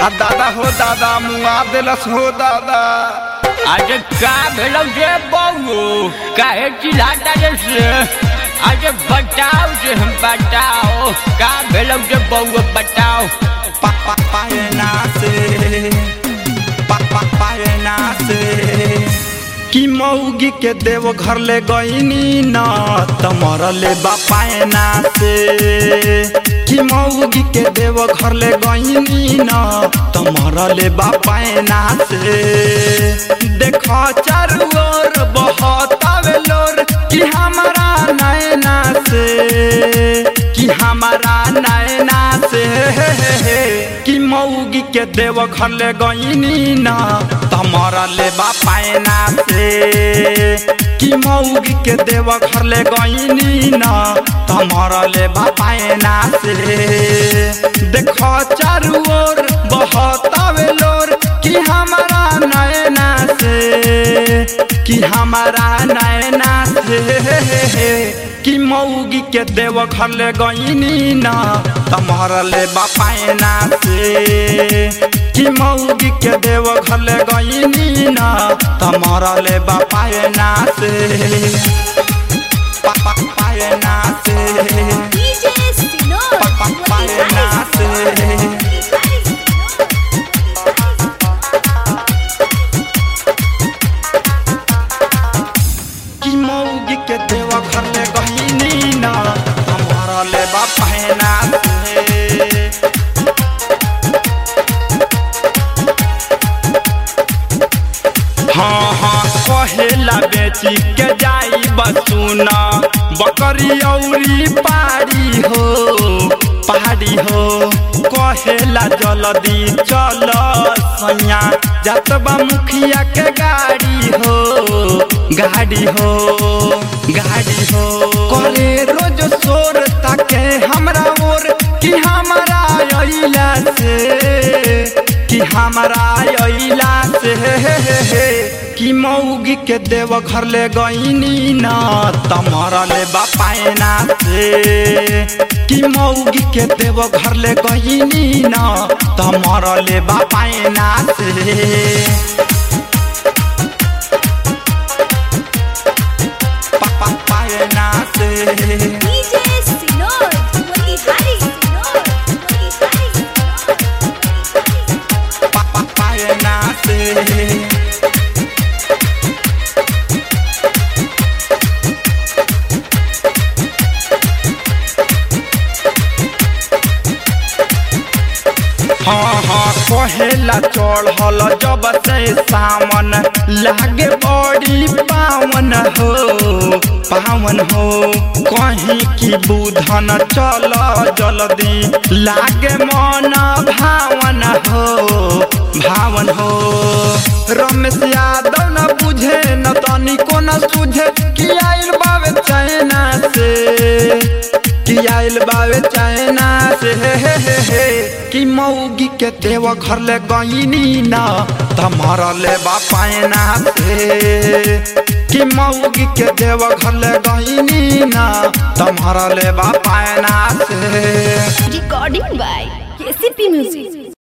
आ दादा हो दादा मुआ देलस हो दादा अरे का भेलो जे बहू काहे चिल्लाता रे से अरे बताओ जे हम बताओ का भेलो जे बहू बताओ पापा पायना से पापा पायना से कि मौगी के देव घर ले गईनी न तमर ले बापायना से कि मौगी के देव घर ले गईनी न तमर ले बापायना से देखो चारू ओर बहतावे लोर कि हमारा नैना से कि हमारा नैना से कि मौगी के देव घर ले गईनी न तमरा ले बापायना से कि मौगी के देव घर ले गईनी न तमरा ले बापायना से देखो चारू ओर बहतावे लोर कि हमारा नैना से कि हमारा नैना से कि मौगी के देव घर ले गईनी न तमहर ले बापायना से कि मौगी के देव घर ले गईनी न तमहर ले बापायना से पापा पायना से DJ Sinor, पापा पायना से कि मौगी के देव घर ले गईनी न तमहर ले बापायना से हाँ हाँ कहेला बेची के जाई बसुना बकरी औरी पारी हो पहाड़ी हो कहेला जल्दी चल सैया जतबा मुखिया के गाड़ी हो गाड़ी हो गाड़ी हो करे रोज शोर ताके हमरा ओर कि हमारा अइला से कि हमारा अइला से कि मौगी के देव घर ले गईनी न तमरा ले बापायना से कि मौगी के देव घर ले गईनी न तमरा ले बापायना से पापा पायना से DJ Sinor, Motihari Sinor, Motihari Sinor. पापा पायना से हाँ हाँ कहेला चढ़ल जब से सावन लागे बड़ी पावन हो पावन हो कहीं की बुधन चल जल्दी लागे मन भावन हो भावन हो रमेश यादव न बुझे न तनिको न सुझे कि आइल बावे चाइना से कि आइल बावे चाइना से हे हे हे हे कि मौगी के देव घर ले गईनी न तमरा ले बापायना से कि मौगी के देव घर ले गईनी न तमरा ले बापायना से Recording by KCP Music.